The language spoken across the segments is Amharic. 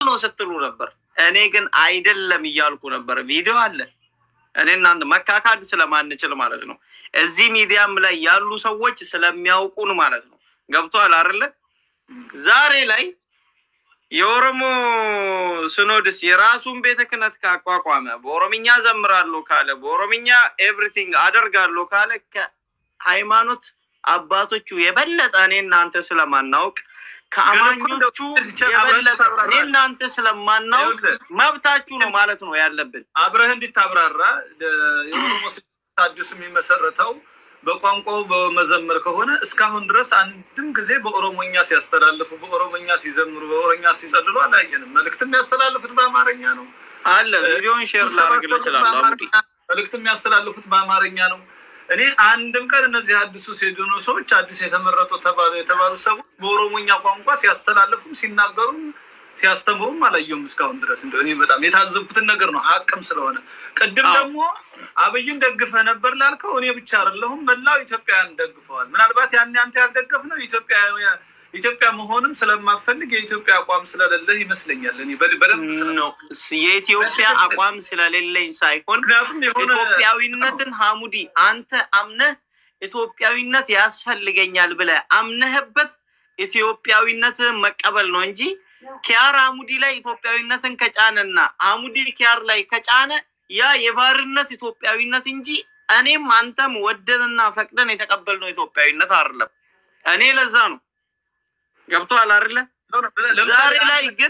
ነው ስትሉ ነበር። እኔ ግን አይደለም እያልኩ ነበር። ቪዲዮ አለ። እኔ እናንተ መካካድ ስለማንችል ማለት ነው። እዚህ ሚዲያም ላይ ያሉ ሰዎች ስለሚያውቁን ማለት ነው። ገብቶሃል አይደለ? ዛሬ ላይ የኦሮሞ ሲኖዶስ የራሱን ቤተ ክህነት ካቋቋመ በኦሮምኛ ዘምራለሁ ካለ በኦሮምኛ ኤቭሪቲንግ አደርጋለሁ ካለ ከሃይማኖት አባቶቹ የበለጠ እኔ እናንተ ስለማናውቅ ከአማኞቹ የበለጠ እኔ እናንተ ስለማናውቅ መብታችሁ ነው ማለት ነው ያለብን። አብረህ እንዲታብራራ የኦሮሞ ሲኖዶስ የሚመሰረተው በቋንቋው በመዘመር ከሆነ እስካሁን ድረስ አንድም ጊዜ በኦሮሞኛ ሲያስተላልፉ፣ በኦሮሞኛ ሲዘምሩ፣ በኦሮሞኛ ሲጸልሉ አላየንም። መልእክት የሚያስተላልፉት በአማርኛ ነው አለ። ቪዲዮን ሼር ላደርግልህ እችላለሁ። አቡዲ መልእክት የሚያስተላልፉት በአማርኛ ነው። እኔ አንድም ቀን እነዚህ አዲሱ ሴዶኖ ሰዎች አዲስ የተመረጡ ተባሉ የተባሉ ሰዎች በኦሮሞኛ ቋንቋ ሲያስተላልፉም ሲናገሩም ሲያስተምሩም አላየሁም እስካሁን ድረስ። እንደ እኔ በጣም የታዘብኩትን ነገር ነው ሀቅም ስለሆነ። ቅድም ደግሞ አብይን ደግፈ ነበር ላልከው እኔ ብቻ አይደለሁም መላው ኢትዮጵያውያን ደግፈዋል። ምናልባት ያን አንተ ያልደገፍ ነው ኢትዮጵያ ኢትዮጵያ መሆንም ስለማፈልግ የኢትዮጵያ አቋም ስለሌለ ይመስለኛል። እኔ በደንብ ነው የኢትዮጵያ አቋም ስለሌለኝ ሳይሆን ምክንያቱም የሆነ ኢትዮጵያዊነትን ሀሙዲ አንተ አምነህ ኢትዮጵያዊነት ያስፈልገኛል ብለህ አምነህበት ኢትዮጵያዊነትን መቀበል ነው እንጂ ኪያር አሙዲ ላይ ኢትዮጵያዊነትን ከጫነና አሙዲ ኪያር ላይ ከጫነ ያ የባርነት ኢትዮጵያዊነት እንጂ እኔም አንተም ወደንና ፈቅደን የተቀበልነው ኢትዮጵያዊነት አይደለም። እኔ ለዛ ነው ገብቶሃል አይደለ? ዛሬ ላይ ግን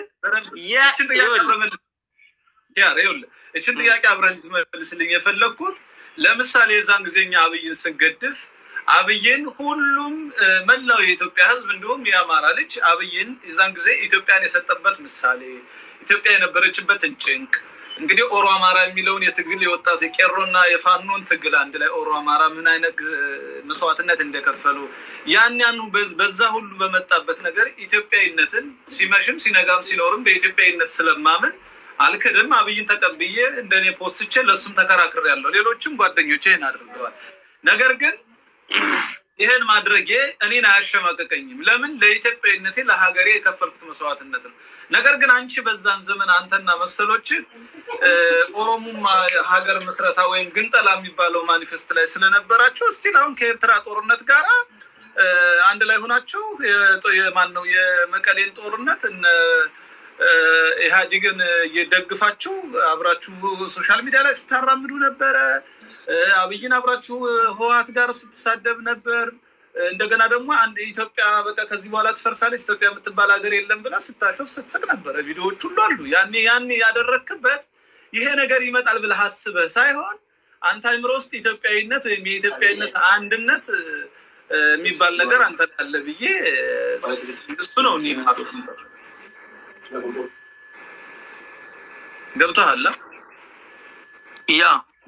እችን ጥያቄ አብረን እንድትመልስልኝ የፈለግኩት ለምሳሌ የዛን ጊዜ እኛ አብይን ስንገድፍ አብይን ሁሉም መላው የኢትዮጵያ ሕዝብ እንዲሁም የአማራ ልጅ አብይን የዛን ጊዜ ኢትዮጵያን የሰጠበት ምሳሌ ኢትዮጵያ የነበረችበትን ጭንቅ እንግዲህ ኦሮ አማራ የሚለውን የትግል የወጣት የቄሮና የፋኖን ትግል አንድ ላይ ኦሮ አማራ ምን አይነት መስዋዕትነት እንደከፈሉ ያን ያን በዛ ሁሉ በመጣበት ነገር ኢትዮጵያዊነትን ሲመሽም ሲነጋም ሲኖርም በኢትዮጵያዊነት ስለማምን አልክድም። አብይን ተቀብዬ እንደኔ ፖስትቼ ለእሱም ተከራክሬ ያለው ሌሎችም ጓደኞቼ ይህን አድርገዋል። ነገር ግን ይህን ማድረጌ እኔን አያሸማቀቀኝም። ለምን? ለኢትዮጵያዊነቴ ለሀገሬ የከፈልኩት መስዋዕትነት ነው። ነገር ግን አንቺ በዛን ዘመን አንተና መሰሎች ኦሮሙማ ሀገር ምስረታ ወይም ግንጠላ የሚባለው ማኒፌስት ላይ ስለነበራቸው እስቲል አሁን ከኤርትራ ጦርነት ጋር አንድ ላይ ሆናችሁ ማን ነው የመቀሌን ጦርነት ኢህአዴግን እየደግፋችሁ አብራችሁ ሶሻል ሚዲያ ላይ ስታራምዱ ነበረ። አብይን አብራችሁ ህወሓት ጋር ስትሳደብ ነበር። እንደገና ደግሞ አንድ ኢትዮጵያ በቃ ከዚህ በኋላ ትፈርሳለች ኢትዮጵያ የምትባል ሀገር የለም ብላ ስታሾፍ ስትስቅ ነበረ። ቪዲዮዎች ሁሉ አሉ። ያኔ ያኔ ያደረክበት ይሄ ነገር ይመጣል ብለህ አስበህ ሳይሆን አንተ አይምሮ ውስጥ ኢትዮጵያዊነት ወይም የኢትዮጵያዊነት አንድነት የሚባል ነገር አንተ አለ ብዬ እሱ ነው እኔ ማስቀምጠው። ገብቶሃል? ያ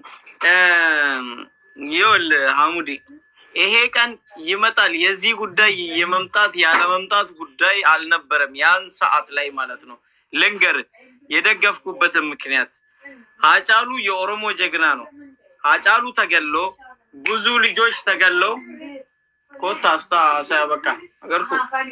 ይኸውልህ ሐሙዲ ይሄ ቀን ይመጣል። የዚህ ጉዳይ የመምጣት ያለመምጣት ጉዳይ አልነበረም። ያን ሰዓት ላይ ማለት ነው። ልንገር የደገፍኩበትን ምክንያት ሀጫሉ የኦሮሞ ጀግና ነው። ሀጫሉ ተገሎ ብዙ ልጆች ተገለው ኮታ አስታ ሳያበቃ አገርኩ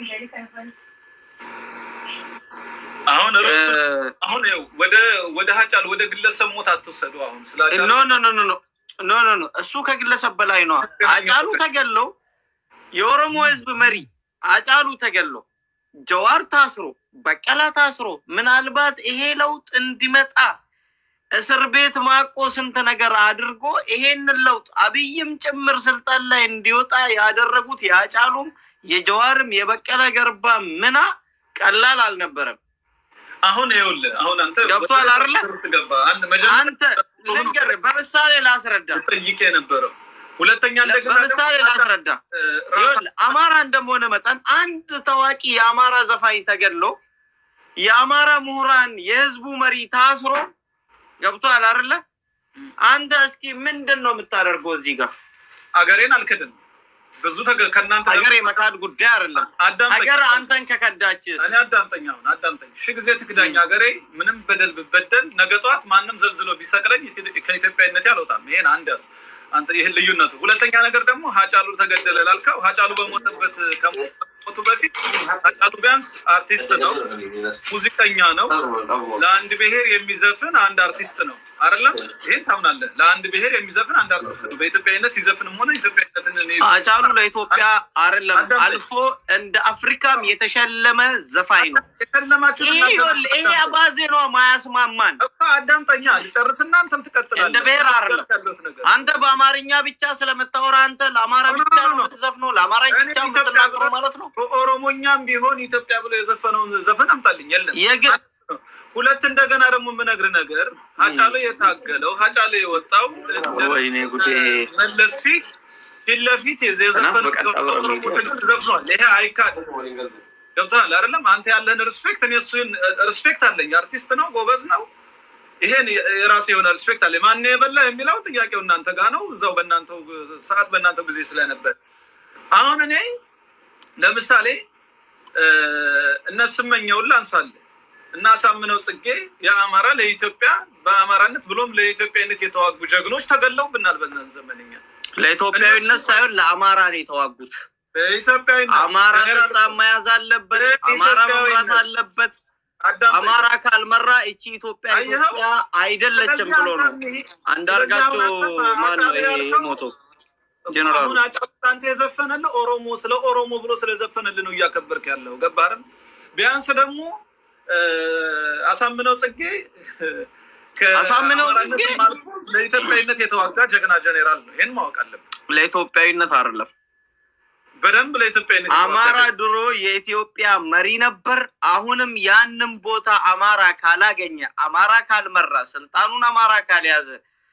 አሁን አሁን ወደ ወደ ሀጫሉ ወደ ግለሰብ ሞት አትወሰዱ። አሁን ስለ ኖ ኖ ኖ ኖ ኖ ኖ ኖ እሱ ከግለሰብ በላይ ነው። አጫሉ ተገሎ የኦሮሞ ህዝብ መሪ አጫሉ ተገሎ ጀዋር ታስሮ በቀላ ታስሮ ምናልባት ይሄ ለውጥ እንዲመጣ እስር ቤት ማቆ ስንት ነገር አድርጎ ይሄንን ለውጥ አብይም ጭምር ስልጣን ላይ እንዲወጣ ያደረጉት የአጫሉም የጀዋርም የበቀለ ገርባ ምና ቀላል አልነበረም። አሁን ይኸውልህ አሁን አንተ ገብቶሃል አይደለ? ገባ አንድ መጀመሪያ አንተ ልንገርህ፣ በምሳሌ ላስረዳ ጠይቄ የነበረው ሁለተኛ እንደገና በምሳሌ ላስረዳ። ይኸውልህ አማራ እንደመሆነ መጠን አንድ ታዋቂ የአማራ ዘፋኝ ተገድሎ የአማራ ምሁራን የህዝቡ መሪ ታስሮ ገብቶሃል አይደለ? አንተ እስኪ ምንድን ነው የምታደርገው እዚህ ጋር? አገሬን አልክድም። ብዙ ከእናንተ ሀገር የመካድ ጉዳይ አይደለም። ሀገር አንተን ከከዳች እኔ አዳምጠኝ፣ አሁን አዳምጠኝ። ሺ ጊዜ ትክዳኝ ሀገሬ ምንም በደል ብበደል ነገ ጠዋት ማንም ዘልዝሎ ቢሰቅለኝ ከኢትዮጵያዊነቴ አልወጣም። ይሄን አንድ ያዝ አንተ ይህን ልዩነቱ። ሁለተኛ ነገር ደግሞ ሀጫሉ ተገደለ ላልከው ሀጫሉ በሞተበት ከመሞቱ በፊት ሃጫሉ ቢያንስ አርቲስት ነው፣ ሙዚቀኛ ነው። ለአንድ ብሔር የሚዘፍን አንድ አርቲስት ነው አይደለም? ይህን ታምናለህ? ለአንድ ብሔር የሚዘፍን አንድ አርቲስት ነው። በኢትዮጵያዊነት ሲዘፍንም ሆነ ኢትዮጵያዊነትን እኔ ሃጫሉ ለኢትዮጵያ አይደለም አዳምጠኝ። አልፎ እንደ አፍሪካም የተሸለመ ዘፋኝ ነው። የሸለማችሁ ይሄ ይኸውልህ፣ ይሄ አባዜ ነው ማያስማማን። እኮ አዳምጠኛ ልጨርስና አንተም ትቀጥላለህ። እንደ ብሔር አይደለም። ያለሁት ነገር አንተ በአማርኛ ብቻ ስለምታወራ አንተ ለአማራ ኖ፣ ኖ፣ ብቻ ኖ፣ ነው ኖ። የምትዘፍነው፣ ለአማራ እኔ ብቻ ኢትዮጵያ የምትናገረው ብሎ- ማለት ነው። በኦሮሞኛም ቢሆን ኢትዮጵያ ብሎ የዘፈነውን ዘፈን አምጣልኝ። የለም የግድ ሁለት እንደገና ደግሞ የምነግርህ ነገር ሀጫሉ የታገለው ሀጫሉ የወጣው እንደ ወይኔ ጉዴ። መለስ ፊት ፊት ለፊት የዘፈን በቀን አብረን ነው ትግል ዘፍኗል። ይሄ አይካድ ገብቶሃል አይደለም? አንተ ያለህን ሪስፔክት እኔ እሱን ሪስፔክት አለኝ። አርቲስት ነው፣ ጎበዝ ነው። ይሄን የራሴ የሆነ ሪስፔክት አለ። ማን የበላ የሚለው ጥያቄው እናንተ ጋር ነው። እዛው በእናንተው ሰዓት በእናንተው ጊዜ ስለነበር አሁን እኔ ለምሳሌ እነ ስመኘውን ላንሳለን እና አሳምነው ጽጌ የአማራ ለኢትዮጵያ በአማራነት ብሎም ለኢትዮጵያዊነት የተዋጉ ጀግኖች ተገለውብናል። በዛን ዘመንኛ ለኢትዮጵያዊነት ሳይሆን ለአማራ ነው የተዋጉት። በኢትዮጵያዊነት አማራ ጀኔራል ስልጣን መያዝ አለበት። አማራ መምራት አለበት። አዳምጠኝ። አማራ ካልመራ እቺ ኢትዮጵያ አየኸው? ኢትዮጵያ አይደለችም ብሎ ነው አንዳርጋቸው ማን ነው ይሄ የሞተው ጀነራሉ? አሁን አጫሉ አንተ የዘፈነልህ ኦሮሞ ስለ ኦሮሞ ብሎ ስለዘፈነልህ ነው እያከበርክ ያለው ገባህም? ቢያንስ ደግሞ እ፣ አሳምነው ጽጌ ከ- አሳምነው አማራነትም ጽጌ? አልፎ ለኢትዮጵያዊነት የተዋጋ ጀግና ጀኔራል ነው። ይህን ማወቅ አለብን። ለኢትዮጵያዊነት አይደለም። በደንብ ለኢትዮጵያዊነት የተዋጋ አማራ ጀግና- ድሮ የኢትዮጵያ መሪ ነበር። አሁንም ያንን ቦታ አማራ ካላገኘ፣ አማራ ካልመራ፣ ስልጣኑን አማራ ካልያዘ፣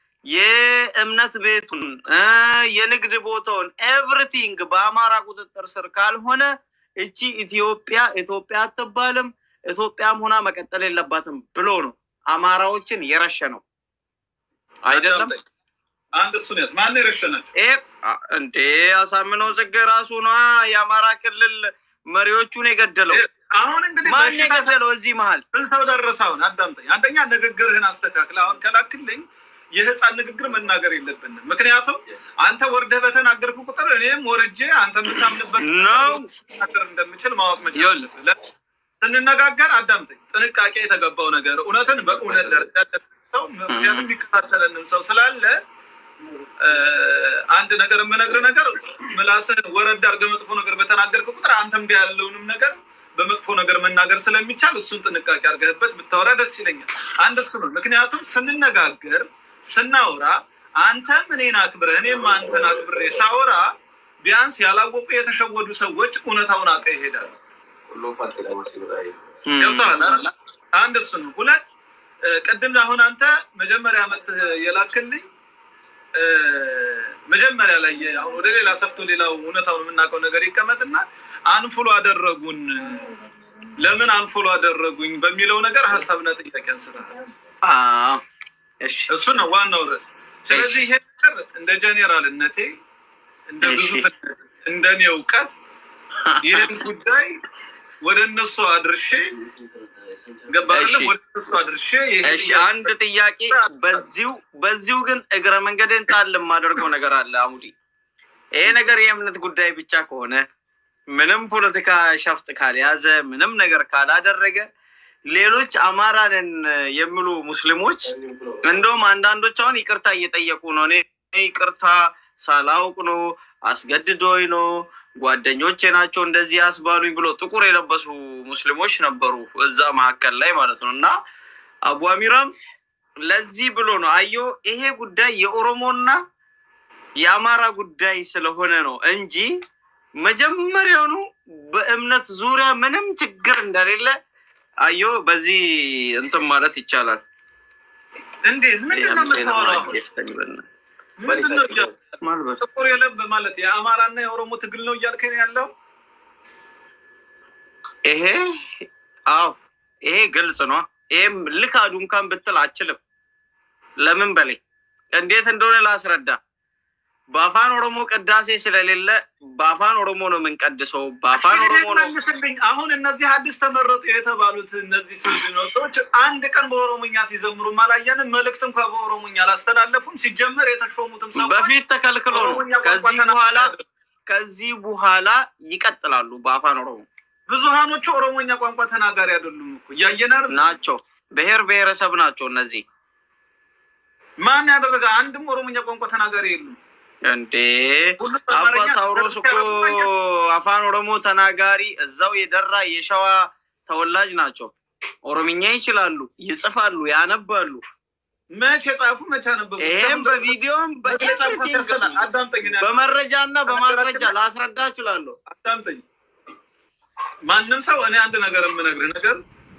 የእምነት ቤቱን እ የንግድ ቦታውን ኤቭሪቲንግ በአማራ ቁጥጥር ስር ካልሆነ እቺ ኢትዮጵያ ኢትዮጵያ አትባልም፣ ኢትዮጵያም ሆና መቀጠል የለባትም ብሎ ነው አማራዎችን የረሸ ነው አይደለም። አዳምጠኝ። አንድ እሱን ያዝ። ማን የረሸናቸው? ይሄ አ- እንዴ አሳምነው ጽጌ ራሱ ነዋ የአማራ ክልል መሪዎቹን የገደለው። አሁን እንግዲህ ማን በሽታ የገደለው እዚህ መሀል? ስንት ሰው ደረሰ? አሁን አዳምጠኝ። አንደኛ ንግግርህን አስተካክል። አሁን ከላክልኝ የህፃን ንግግር መናገር የለብንም። ምክንያቱም አንተ ወርደህ በተናገርኩ ቁጥር እኔም ወርጄ አንተ የምታምንበት ነው። ነገር እንደምችል ማወቅ መቻል ይኸውልህ። አለብህ። ለ- ስንነጋገር አዳምጠኝ። ጥንቃቄ የተገባው ነገር እውነትን በእውነት ደረጃ ያለ ሰው ምክንያቱም የሚከታተለንም ሰው ስላለ እ፣ አንድ ነገር የምነግርህ ነገር ምላስህን ወረድ አድርገህ መጥፎ ነገር በተናገርክ ቁጥር አንተም ጋር ያለውንም ነገር በመጥፎ ነገር መናገር ስለሚቻል እሱን ጥንቃቄ አድርገህበት ብታወራ ደስ ይለኛል። አንድ እሱ ነው። ምክንያቱም ስንነጋገር ስናወራ አንተም እኔን አክብረህ እኔም አንተን አክብሬ ሳወራ ቢያንስ ያላወቁ የተሸወዱ ሰዎች እውነታውን አውቀው ይሄዳሉ። እም፣ ገብቶሃል አይደለ? አንድ እሱ ነው። ሁለት እ፣ ቅድም አሁን አንተ መጀመሪያ ዓመት የላክልኝ እ፣ መጀመሪያ ላይ አሁን ወደ ሌላ ሰፍቶ ሌላው እውነታውን የምናውቀው ነገር ይቀመጥና አንፉሎ አደረጉን ለምን አንፎሎ አደረጉኝ በሚለው ነገር ሀሳብና ጥያቄ አንስተሃል። አዎ፣ እሺ እሱ ነው ዋናው ርዕስ። ስለዚህ ይሄ ነገር እንደ ጄኔራልነቴ እንደ እሺ። ግዙፍነት እንደ እኔ እውቀት ይህን ጉዳይ ወደ እነሱ አድርሼ ገባ አይደለም? እሺ። ወደ እነሱ አድርሼ ይሄ እሺ አንድ ጥያቄ በዚሁ በዚሁ ግን እግረ መንገድን ጣል የማደርገው ነገር አለ አሙዲ። ይሄ ነገር የእምነት ጉዳይ ብቻ ከሆነ ምንም ፖለቲካ ሸፍጥ ካልያዘ ምንም ነገር ካላደረገ ሌሎች አማራንን የሚሉ ሙስሊሞች እንደውም አንዳንዶች አሁን ይቅርታ እየጠየቁ ነው። እኔ ይቅርታ ሳላውቅ ነው አስገድዶኝ ነው ጓደኞቼ ናቸው እንደዚህ ያስባሉኝ ብሎ ጥቁር የለበሱ ሙስሊሞች ነበሩ እዛ መካከል ላይ ማለት ነው። እና አቡ አሚራም ለዚህ ብሎ ነው አዮ ይሄ ጉዳይ የኦሮሞና የአማራ ጉዳይ ስለሆነ ነው እንጂ መጀመሪያውኑ በእምነት ዙሪያ ምንም ችግር እንደሌለ አዮ በዚህ እንትን ማለት ይቻላል። እንዴት ምንድን ነው የምታወራው? ምንድን ነው እያልክ ማልበት ጥቁር የለብ ማለት የአማራና የኦሮሞ ትግል ነው እያልከኝ ያለው? ይሄ አዎ ይሄ ግልጽ ነው። ይሄም ልካዱ እንኳን ብትል አችልም። ለምን በላይ እንዴት እንደሆነ ላስረዳ። በአፋን ኦሮሞ ቅዳሴ ስለሌለ በአፋን ኦሮሞ ነው የምንቀድሰው። በአፋን ኦሮሞ ነው መልስልኝ። አሁን እነዚህ አዲስ ተመረጡ የተባሉት እነዚህ ስዊድኖች ሰዎች አንድ ቀን በኦሮሞኛ ሲዘምሩ አላየንም። መልእክት እንኳ በኦሮሞኛ አላስተላለፉም። ሲጀመር የተሾሙትም ሰዎች በፊት ተከልክሎ ነው። ኦሮሞኛ ቋንቋ ከዚህ ተናጋሪ በኋላ አይደሉም። ከዚህ በኋላ ይቀጥላሉ በአፋን ኦሮሞ ብዙሃኖቹ ኦሮሞኛ ቋንቋ ተናጋሪ አይደሉም እኮ እያየናር ናቸው። ብሔር ብሔረሰብ ናቸው እነዚህ ማን ያደረገ አንድም ኦሮሞኛ ቋንቋ ተናጋሪ የሉም። እንዴ ሁሉም አባ አማርኛ ሳውሮስ እኮ አፋን ኦሮሞ ተናጋሪ እዛው የደራ የሸዋ ተወላጅ ናቸው። ኦሮምኛ ይችላሉ፣ ይጽፋሉ፣ ያነባሉ። መቼ የጻፉ መቼ አነበቡ? ይህም እስካሁን ድረስ በቪዲዮም መቼ የጻፉት ያሰላል። አዳምጠኝ እኔ በመረጃ እና በማስረጃ ላስረዳ እችላለሁ። አዳምጠኝ። ማንም ሰው እኔ አንድ ነገር የምነግርህ ነገር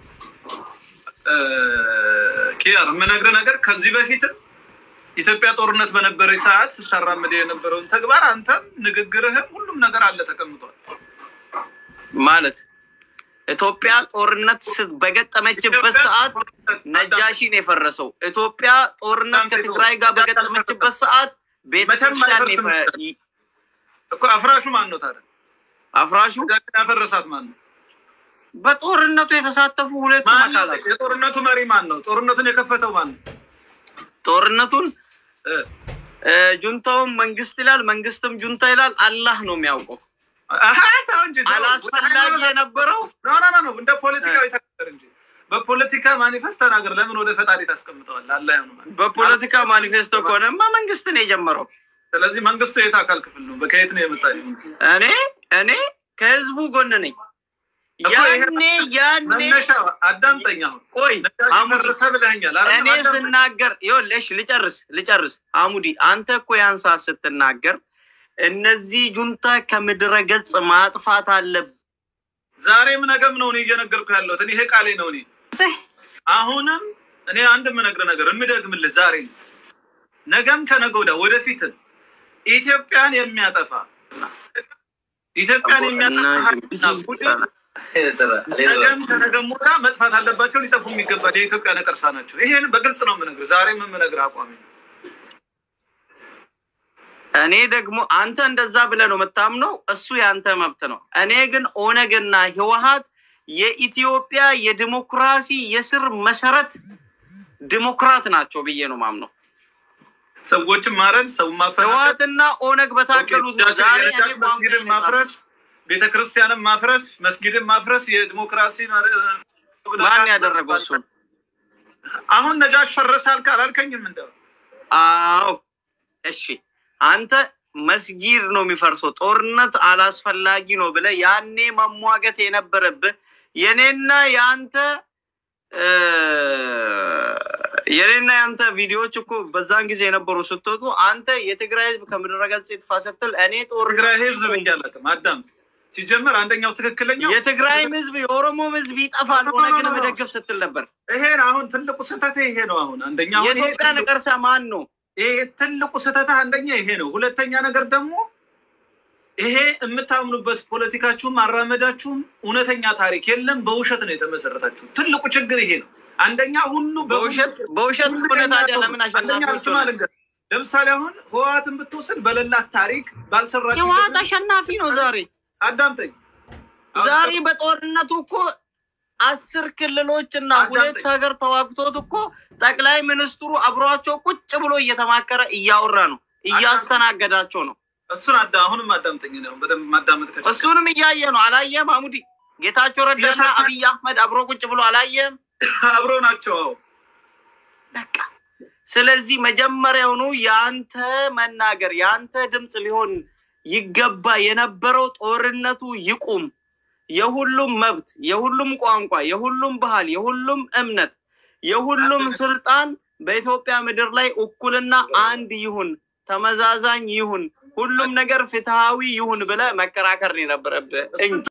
ኪያር የምነግርህ ነገር ከዚህ በፊትም ኢትዮጵያ ጦርነት በነበረች ሰዓት ስታራምድ የነበረውን ተግባር አንተም ንግግርህም ሁሉም ነገር አለ ተቀምጧል። ማለት ኢትዮጵያ ጦርነት ስ- በገጠመችበት ሰዓት ነጃሺን የፈረሰው ኢትዮጵያ ጦርነት ከትግራይ ጋር በገጠመችበት ሰዓት ቤተክርስቲያን አይፈርስም። የፈ- ይ- እኮ አፍራሹ ማን ነው ታዲያ? አፍራሹ ያፈረሳት ማን ነው? በጦርነቱ የተሳተፉ ሁለቱ ማን ነው? አካላት የጦርነቱ መሪ ማን ነው? ጦርነቱን የከፈተው ማን ነው? ጦርነቱን እ፣ እ፣ ጁንታውም መንግስት ይላል፣ መንግስትም ጁንታ ይላል። አላህ ነው የሚያውቀው። አሀ፣ ተው እንጂ ተው። አላስፈላጊ የነበረው ኖ ኖ ኖ ኖ፣ እንደ ፖለቲካዊ ተናገር እንጂ በፖለቲካ ማኒፌስት ተናገር። ለምን ወደ ፈጣሪ ታስቀምጠዋል? አላህ ነው ማለት። በፖለቲካ ማኒፌስቶ ከሆነማ መንግስት ነው የጀመረው። ስለዚህ መንግስቱ የት አካል ክፍል ነው? ከየት ነው የመጣ መንግስት? እኔ እኔ ከህዝቡ ጎን ነኝ። እኮ ይሄ ያኔ ያኔ መነሻ አዳምጠኝ። አሁን ቆይ ነዳጅ አሙዲ ፈረሰ ብለኸኛል አይደል? እኔ አዳምጠኝ። ስናገር ይኸውልሽ፣ ልጨርስ ልጨርስ። አሙዲ አንተ እኮ ያን ሰዓት ስትናገር እነዚህ ጁንታ ከምድረ ገጽ ማጥፋት አለብህ ዛሬም ነገም ነው እኔ እየነገርኩ ያለሁት። እኔ ይሄ ቃሌ ነው። እኔ አሁንም እኔ አንድ የምነግርህ ነገር የምደግምልህ ዛሬ ነው። ነገም ከነገ ወዲያ ወደፊትም ኢትዮጵያን የሚያጠፋ ኢትዮጵያን የሚያጠፋ ኃይልና ቡድን ነገም ከነገም ወዲያ መጥፋት አለባቸው። ሊጠፉ የሚገባል የኢትዮጵያ ነቀርሳ ናቸው። ይሄን በግልጽ ነው የምነግርህ። ዛሬም የምነግርህ አቋሚ ነው። እኔ ደግሞ አንተ እንደዛ ብለህ ነው የምታምነው፣ እሱ ያንተ መብት ነው። እኔ ግን ኦነግና ህወሀት የኢትዮጵያ የዲሞክራሲ የስር መሰረት ዲሞክራት ናቸው ብዬ ነው ማምነው። ሰዎችን ማረድ፣ ሰው ማፈናቀል፣ ህወሀትና ኦነግ በታገሉት ነው ዛሬ እኔ የነዳጅ ቋንቋ መስጊድን ማፍረስ፣ ቤተ ክርስቲያንን ማፍረስ፣ መስጊድን ማፍረስ የዲሞክራሲ ማን ያደረገው እሱን? አሁን ነጃሽ ፈረሰ አልክ አላልከኝም? እንደው አዎ እሺ፣ አንተ መስጊድ ነው የሚፈርሰው፣ ጦርነት አላስፈላጊ ነው ብለህ ያኔ መሟገት የነበረብህ የኔና የአንተ እ፣ የኔና የአንተ ቪዲዮዎች እኮ በዛን ጊዜ የነበሩ ስትወጡ አንተ የትግራይ ህዝብ ከምድረ ገጽ ይጥፋ ስትል እኔ ጦር ትግራይ ህዝብ እያለቅም አዳምጥ። ሲጀመር አንደኛው ትክክለኛው የትግራይም ህዝብ የኦሮሞም ህዝብ ይጠፋል ኦነግን መደገፍ ስትል ነበር። ይሄን አሁን ትልቁ ስህተት ይሄ ነው። አሁን አንደኛ አሁን ይሄ የኢትዮጵያ ነቀርሳ ማን ነው? ይሄ ትልቁ ስህተት አንደኛ ይሄ ነው። ሁለተኛ ነገር ደግሞ ይሄ የምታምኑበት ፖለቲካችሁም አራመዳችሁም እውነተኛ ታሪክ የለም፣ በውሸት ነው የተመሰረታችሁ። ትልቁ ችግር ይሄ ነው። አንደኛ ሁሉ በውሸት በውሸት ከሆነ ታዲያ ለምን አንደኛ አሸናፊ ስማ ልንገርህ፣ ለምሳሌ አሁን ህወሓትን ብትወስድ በሌላት ታሪክ ባልሰራችሁ ህወሓት አሸናፊ ነው ዛሬ አዳምጠኝ ዛሬ በጦርነቱ እኮ አስር ክልሎች እና አዳምጠኝ። ሁለት ሀገር ተዋግቶት እኮ ጠቅላይ ሚኒስትሩ አብሯቸው ቁጭ ብሎ እየተማከረ እያወራ ነው፣ እያስተናገዳቸው ነው። እሱን አዳ አሁንም አዳምጠኝ ነው በደንብ ማዳመጥ ከቻልክ እሱንም እያየ ነው። አላየም? አሙዲ ጌታቸው ረዳና እየሰማ- አብይ አህመድ አብሮ ቁጭ ብሎ አላየም? አብሮ ናቸው። አዎ በቃ ስለዚህ መጀመሪያውኑ የአንተ መናገር የአንተ ድምፅ ሊሆን ይገባ የነበረው ጦርነቱ ይቁም፣ የሁሉም መብት፣ የሁሉም ቋንቋ፣ የሁሉም ባህል፣ የሁሉም እምነት፣ የሁሉም ስልጣን በኢትዮጵያ ምድር ላይ እኩልና አንድ ይሁን፣ ተመዛዛኝ ይሁን፣ ሁሉም ነገር ፍትሃዊ ይሁን ብለህ መከራከር ነው የነበረብህ እንጂ